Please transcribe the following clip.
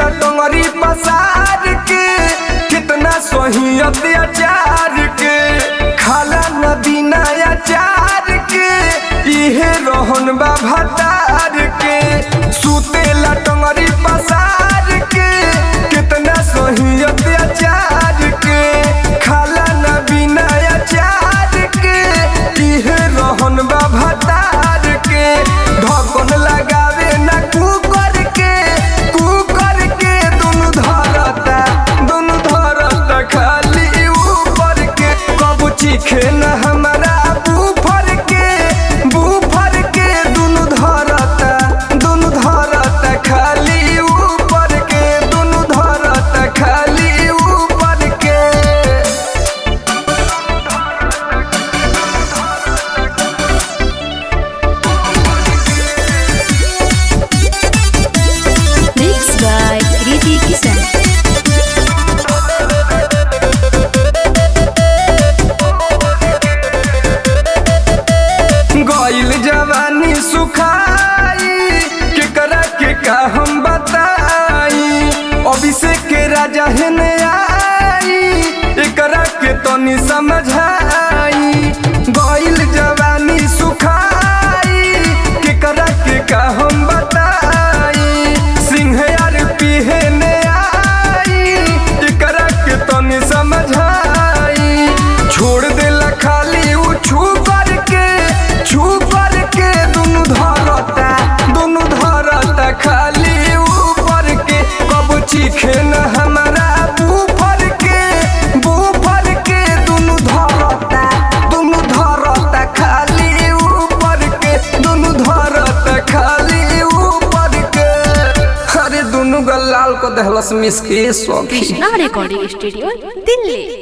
लटंगरी पसार के कितना सही अत्याचार के खाला नदी नया चार के इहे रोहन बा भतार के सुते लटंगरी पसार के कितना सही अत्याचार के खाला नदी नया चार के इहे रोहन बा भतार के ढकन लगावे ना कुकर के कुकर के दुनु धरता दुनु धरता खाली ऊपर के कब चीखे न हमारा बूफर के बूफर के दुनु धरता दुनु धरता खाली ऊपर के दुनु धरता खाली ऊपर के Mixed by Kriti Kisan. गइल जवानी सुखाई केकरा के का हम बताई अभिषेक के राजा हेने आई एकरा के तनी समझाई गइल जवानी सुखाई केकरा के का हम बताई सिंह यार पिहने आई एकरा के तनी समझाई छोड़ देला खाली उ छू करके छू करके दुनु धरता दुनु धरता खाली ऊपर के कब चीखे न हमारा बूफर के बूफर के दुनु धरता दुनु धरता खाली ऊपर के दुनु धरता खाली ऊपर के अरे दुनु गल लाल को दहलस मिस के सौखी Krishna Recording Studio, Delhi.